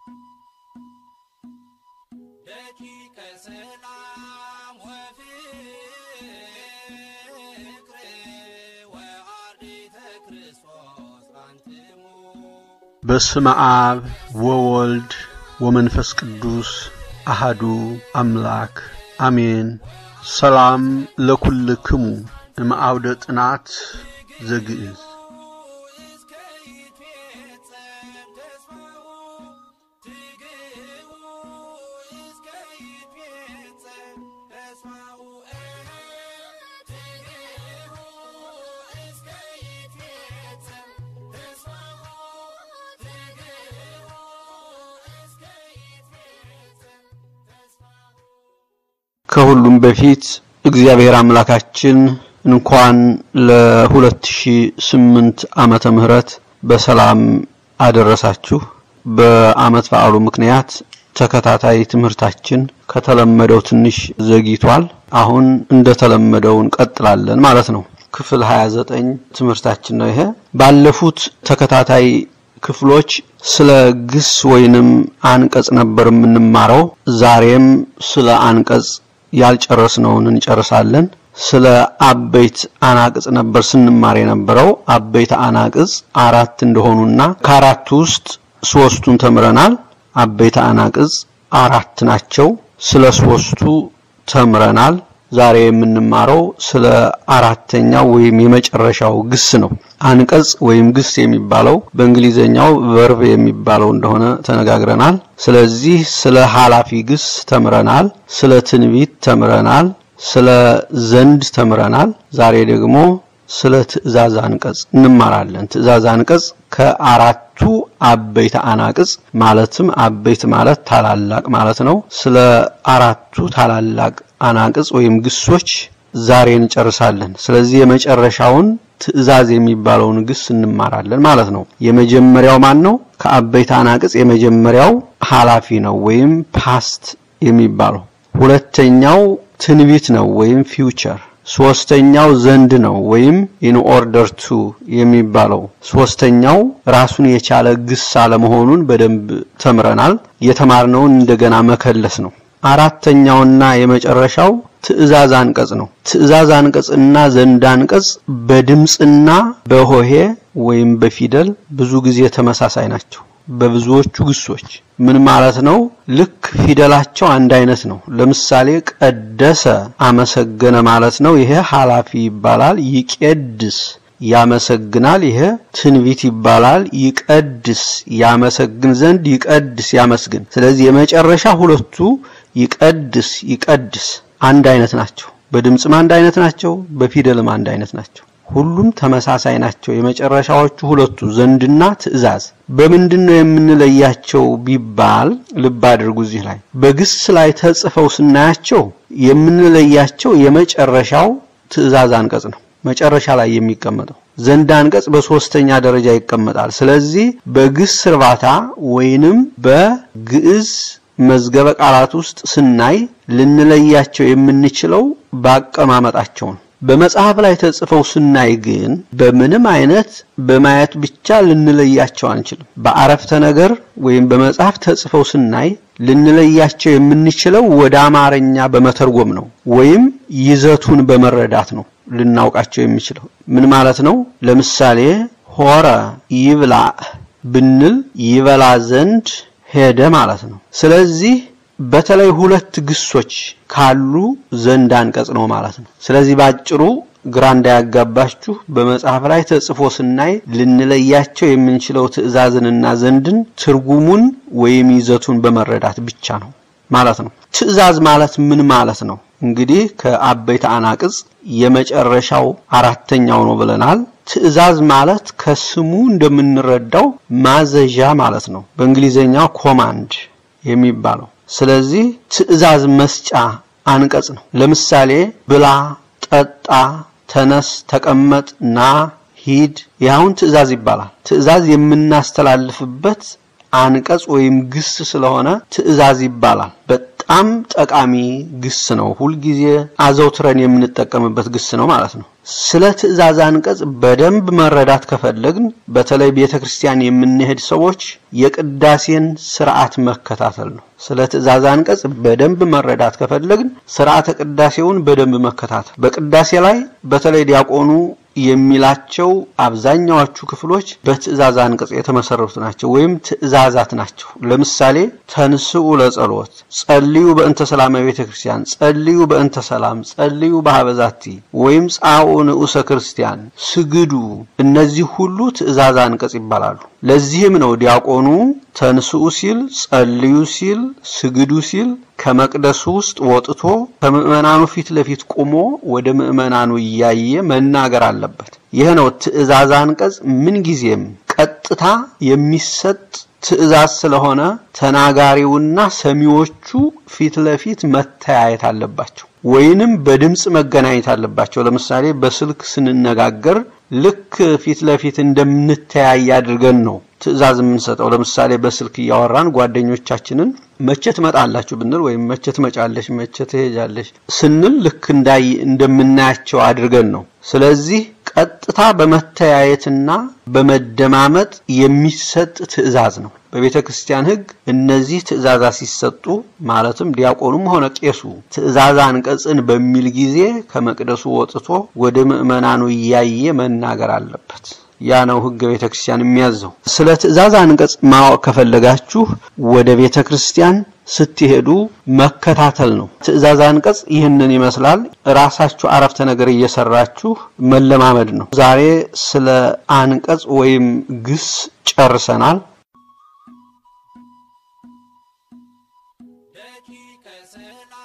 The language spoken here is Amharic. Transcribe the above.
ደቂቀ ሰላም ወፍቅር ወአርዲተ ክርስቶስ አንትሙ በስመ አብ ወወልድ ወመንፈስ ቅዱስ አሃዱ አምላክ አሜን። ሰላም ለኩልክሙ እምአውደ ጥናት ዘግዕዝ እስከ ይትፌጸም ተስፋው ትግው እስከ ይትፌጸም ተስፋው ትግው እስከ ይትፌጸም ተስፋው ትግው እስከ ይትፌጸም ተስፋው ከሁሉም በፊት እግዚአብሔር አምላካችን እንኳን ለ2008 ዓመተ ምህረት በሰላም አደረሳችሁ። በዓመት በዓሉ ምክንያት ተከታታይ ትምህርታችን ከተለመደው ትንሽ ዘግይቷል። አሁን እንደተለመደው እንቀጥላለን ማለት ነው። ክፍል 29 ትምህርታችን ነው ይሄ። ባለፉት ተከታታይ ክፍሎች ስለ ግስ ወይንም አንቀጽ ነበር የምንማረው። ዛሬም ስለ አንቀጽ ያልጨረስነውን እንጨርሳለን። ስለ አበይት አናቅጽ ነበር ስንማር የነበረው። አበይት አናቅጽ አራት እንደሆኑና ከአራቱ ውስጥ ሶስቱን ተምረናል። አበይት አናቅጽ አራት ናቸው። ስለ ሶስቱ ተምረናል። ዛሬ የምንማረው ስለ አራተኛው ወይም የመጨረሻው ግስ ነው። አንቀጽ ወይም ግስ የሚባለው በእንግሊዘኛው ቨርብ የሚባለው እንደሆነ ተነጋግረናል። ስለዚህ ስለ ኃላፊ ግስ ተምረናል። ስለ ትንቢት ተምረናል። ስለ ዘንድ ተምረናል። ዛሬ ደግሞ ስለ ትእዛዝ አንቀጽ እንማራለን። ትእዛዝ አንቀጽ ከአራቱ አበይት አናቅጽ ማለትም አበይት ማለት ታላላቅ ማለት ነው። ስለ አራቱ ታላላቅ አናቅጽ ወይም ግሶች ዛሬ እንጨርሳለን። ስለዚህ የመጨረሻውን ትእዛዝ የሚባለውን ግስ እንማራለን ማለት ነው። የመጀመሪያው ማን ነው? ከአበይት አናቅጽ የመጀመሪያው ኃላፊ ነው ወይም ፓስት የሚባለው። ሁለተኛው ትንቢት ነው ወይም ፊውቸር። ሶስተኛው ዘንድ ነው ወይም ኢን ኦርደር ቱ የሚባለው። ሶስተኛው ራሱን የቻለ ግስ አለመሆኑን በደንብ ተምረናል። የተማርነውን እንደገና መከለስ ነው። አራተኛውና የመጨረሻው ትእዛዝ አንቀጽ ነው። ትእዛዝ አንቀጽና ዘንድ አንቀጽ በድምፅና በሆሄ ወይም በፊደል ብዙ ጊዜ ተመሳሳይ ናቸው። በብዙዎቹ ግሶች ምን ማለት ነው? ልክ ፊደላቸው አንድ አይነት ነው። ለምሳሌ ቀደሰ አመሰገነ ማለት ነው። ይሄ ኃላፊ ይባላል። ይቄድስ ያመሰግናል። ይሄ ትንቢት ይባላል። ይቀድስ ያመሰግን ዘንድ ይቀድስ ያመስግን። ስለዚህ የመጨረሻ ሁለቱ ይቀድስ ይቀድስ አንድ አይነት ናቸው። በድምፅም አንድ አይነት ናቸው። በፊደልም አንድ አይነት ናቸው። ሁሉም ተመሳሳይ ናቸው። የመጨረሻዎቹ ሁለቱ ዘንድና ትእዛዝ በምንድን ነው የምንለያቸው ቢባል ልብ አድርጉ። እዚህ ላይ በግስ ላይ ተጽፈው ስናያቸው የምንለያቸው የመጨረሻው ትእዛዝ አንቀጽ ነው፣ መጨረሻ ላይ የሚቀመጠው። ዘንድ አንቀጽ በሶስተኛ ደረጃ ይቀመጣል። ስለዚህ በግስ እርባታ ወይንም በግዕዝ መዝገበ ቃላት ውስጥ ስናይ ልንለያቸው የምንችለው ባቀማመጣቸው ነው። በመጽሐፍ ላይ ተጽፈው ስናይ ግን በምንም አይነት በማየት ብቻ ልንለያቸው አንችልም። በአረፍተ ነገር ወይም በመጽሐፍ ተጽፈው ስናይ ልንለያቸው የምንችለው ወደ አማርኛ በመተርጎም ነው፣ ወይም ይዘቱን በመረዳት ነው ልናውቃቸው የሚችለው። ምን ማለት ነው? ለምሳሌ ሆረ ይብላ ብንል ይበላ ዘንድ ሄደ ማለት ነው። ስለዚህ በተለይ ሁለት ግሶች ካሉ ዘንድ አንቀጽ ነው ማለት ነው። ስለዚህ ባጭሩ ግራ እንዳያጋባችሁ በመጽሐፍ ላይ ተጽፎ ስናይ ልንለያቸው የምንችለው ትእዛዝንና ዘንድን ትርጉሙን ወይም ይዘቱን በመረዳት ብቻ ነው ማለት ነው። ትእዛዝ ማለት ምን ማለት ነው? እንግዲህ ከአበይት አናቅጽ የመጨረሻው አራተኛው ነው ብለናል። ትእዛዝ ማለት ከስሙ እንደምንረዳው ማዘዣ ማለት ነው። በእንግሊዘኛው ኮማንድ የሚባለው ስለዚህ ትእዛዝ መስጫ አንቀጽ ነው። ለምሳሌ ብላ፣ ጠጣ፣ ተነስ፣ ተቀመጥ፣ ና፣ ሂድ ያሁን ትእዛዝ ይባላል። ትእዛዝ የምናስተላልፍበት አንቀጽ ወይም ግስ ስለሆነ ትእዛዝ ይባላል። በጣም ጠቃሚ ግስ ነው። ሁልጊዜ አዘውትረን የምንጠቀምበት ግስ ነው ማለት ነው። ስለ ትእዛዝ አንቀጽ በደንብ መረዳት ከፈለግን በተለይ ቤተ ክርስቲያን የምንሄድ ሰዎች የቅዳሴን ስርዓት መከታተል ነው። ስለ ትእዛዝ አንቀጽ በደንብ መረዳት ከፈለግን ስርዓተ ቅዳሴውን በደንብ መከታተል። በቅዳሴ ላይ በተለይ ዲያቆኑ የሚላቸው አብዛኛዎቹ ክፍሎች በትእዛዝ አንቀጽ የተመሰረቱ ናቸው ወይም ትእዛዛት ናቸው። ለምሳሌ ተንስኡ ለጸሎት፣ ጸልዩ በእንተ ሰላም ቤተ ክርስቲያን፣ ጸልዩ በእንተ ሰላም፣ ጸልዩ በሀበዛቲ ወይም ጻኡ ንዑሰ ክርስቲያን፣ ስግዱ። እነዚህ ሁሉ ትእዛዝ አንቀጽ ይባላሉ። ለዚህም ነው ዲያቆኑ ተንስኡ ሲል፣ ጸልዩ ሲል፣ ስግዱ ሲል ከመቅደሱ ውስጥ ወጥቶ ከምዕመናኑ ፊት ለፊት ቆሞ ወደ ምዕመናኑ እያየ መናገር አለበት። ይህ ነው ትእዛዝ አንቀጽ ምንጊዜም ቀጥታ የሚሰጥ ትእዛዝ ስለሆነ ተናጋሪውና ሰሚዎቹ ፊት ለፊት መተያየት አለባቸው፣ ወይንም በድምፅ መገናኘት አለባቸው። ለምሳሌ በስልክ ስንነጋገር ልክ ፊት ለፊት እንደምንተያይ አድርገን ነው ትእዛዝ የምንሰጠው። ለምሳሌ በስልክ እያወራን ጓደኞቻችንን መቼ ትመጣላችሁ ብንል ወይም መቼ ትመጫለሽ፣ መቼ ትሄጃለሽ ስንል ልክ እንዳይ እንደምናያቸው አድርገን ነው። ስለዚህ ቀጥታ በመተያየትና በመደማመጥ የሚሰጥ ትእዛዝ ነው። በቤተ ክርስቲያን ሕግ እነዚህ ትእዛዛት ሲሰጡ ማለትም ዲያቆኑም ሆነ ቄሱ ትእዛዝ አንቀጽን በሚል ጊዜ ከመቅደሱ ወጥቶ ወደ ምዕመናኑ እያየ መናገር አለበት። ያ ነው ሕገ ቤተ ክርስቲያን የሚያዘው። ስለ ትእዛዝ አንቀጽ ማወቅ ከፈለጋችሁ ወደ ቤተ ክርስቲያን ስትሄዱ መከታተል ነው። ትእዛዝ አንቀጽ ይህንን ይመስላል። ራሳችሁ አረፍተ ነገር እየሰራችሁ መለማመድ ነው። ዛሬ ስለ አንቀጽ ወይም ግስ ጨርሰናል። ደቂቀ ሰላም